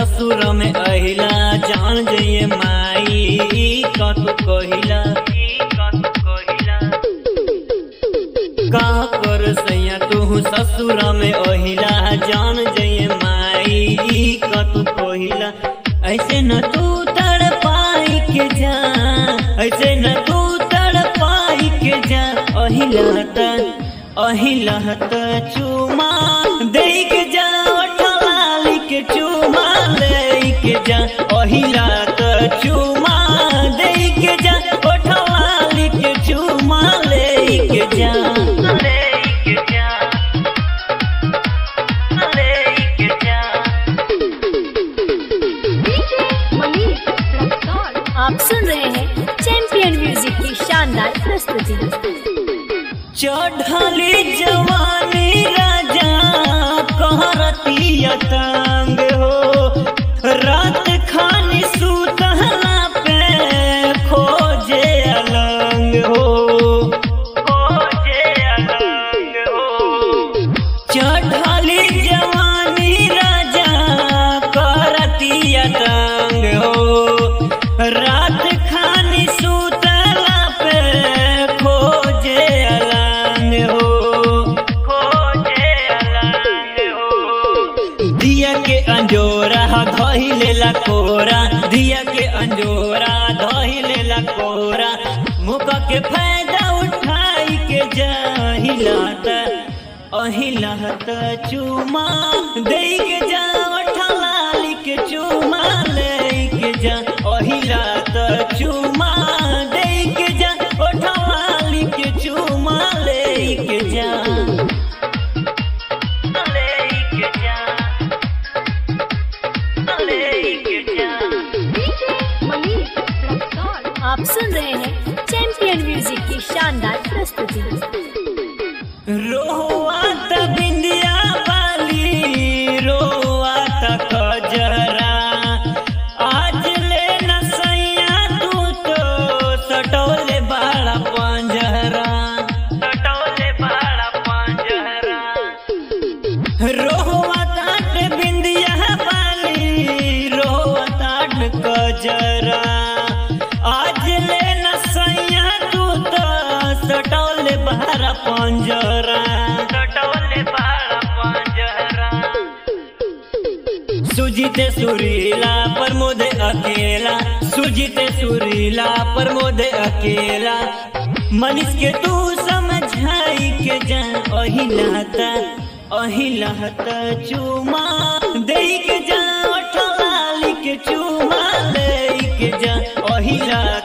ससुर में अहिला जान जइए माई कत कहिला का कर सैया तू ससुर में अहिला जान जइए माई कत कहिला ऐसे न तू तड़ पाई के जा ऐसे न तू तड़ पाई के जा अहिला त अहिला त चुमा दे के जा ठलाली के चुमा ले के जा अहिला त चुमा दे के जा ठलाली के चुमा ले के जा ले के जा ले के जा डीजे मनीष रक्सौल आप सुन रहे हैं चैंपियन म्यूजिक की शानदार प्रस्तुति चढ़ली जवानी राजा कहरतिया तंग हो रात खानी सुतहला पे खोजे अलंग हो खोजे अलंग हो चढ़ली जवानी राजा करतिया तंग हो रात खानी सुतला पे खोजे अलंग हो खोजे अलंग हो दिया के अंजोरा धही ला कोरा दिया के अंजोरा धही ला कोरा मुका के फायदा उठाई के जाहिलात अहिलात चुमा दे के जा ठलाली के चुमा ले के जा अहिलात चुमा दे के जा ठलाली के चुमा ले के जा ले के जा ले के जा डीजे मनीष रक्सौल आप सुन रहे हैं चैंपियन म्यूजिक की शानदार प्रस्तुति रोआ त बिंदिया वाली रोआ त कजरा आज ले न सैया तू तो सटोले बाड़ा पंजरा सटोले बाड़ा पंजरा रोआ ताट बिंदिया वाली रोआ ताट कजरा आज ले न सैया तू तो सटोले बाड़ा पंजरा सटोले बाड़ा पंजरा सुजीते सुरीला प्रमोद अकेला सुजीते सुरीला प्रमोद अकेला मनीष के तू समझाई के जा अहिलाता अहिलाता चुमा दे के जा ठलाली के चुमा ले के जा अहिला